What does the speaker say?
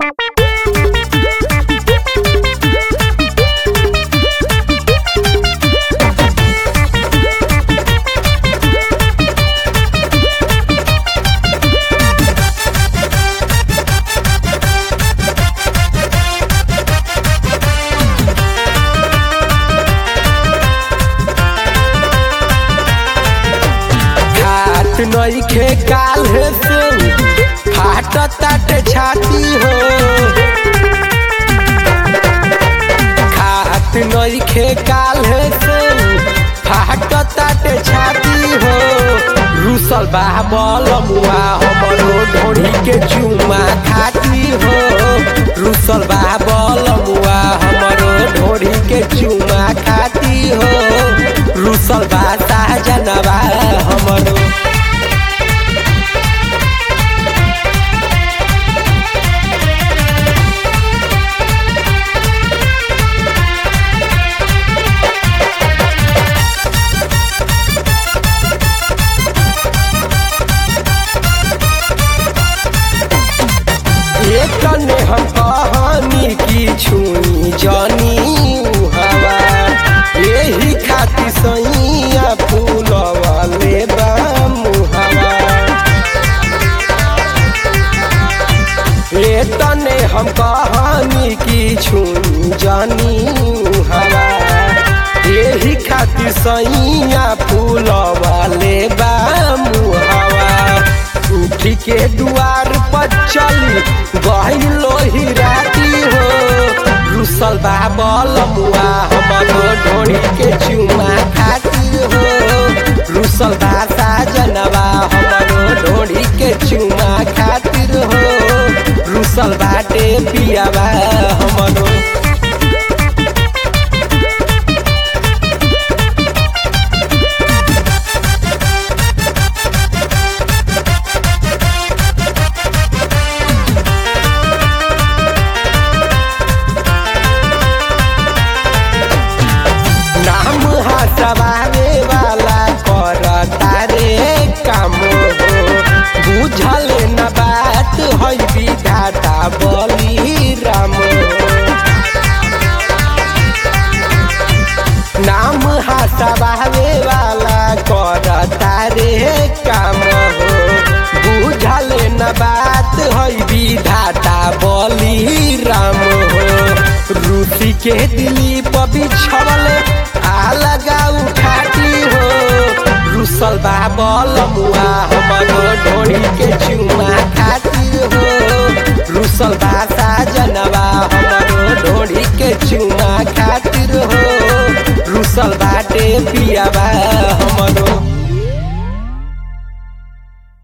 खात नइखे काल्हे से फाट ताटे छाती हो खात नइखे काल्हे से फाट ताटे छाती हो रुसल बा बलमुआ हमरो ढोढ़ी के चुमा खाती हो रुसल बा बलमुआ हमरो ढोढ़ी के चुमा खाती हो रुसल बा साजनवा हमरो एकने हम कहानी की छुई जानी हवा यही खातिर सैया फूलवा ले मुहवा ए तने हम कहानी की छुई जानी हवा यही खातिर सैया फूलवा ले मुहवा उठी के दुआर पर चली गई लोही राती हो रुसल बा बलमुआ हमरो ढोड़ी के चुमा खाती हो रुसल बा साजनवा हमरो ढोड़ी के चुमा खातिर हो रुसल बाटे पियावा हमरो नाम हसवावे वाला करता रे काम हो बुझल न बात है विधाता बली राम नाम हसवावे वाला करता रे काम हो बुझल न बात है विधाता बली राम हो रूसी के दिली पर बिछवल आ लगा उठाती हो रुसल बा बलमुआ हमरो ढोड़ी के चुमा खातिर हो रुसल बा साजनवा हमरो ढोड़ी के चुमा खातिर हो रुसल बाटे पियावा हम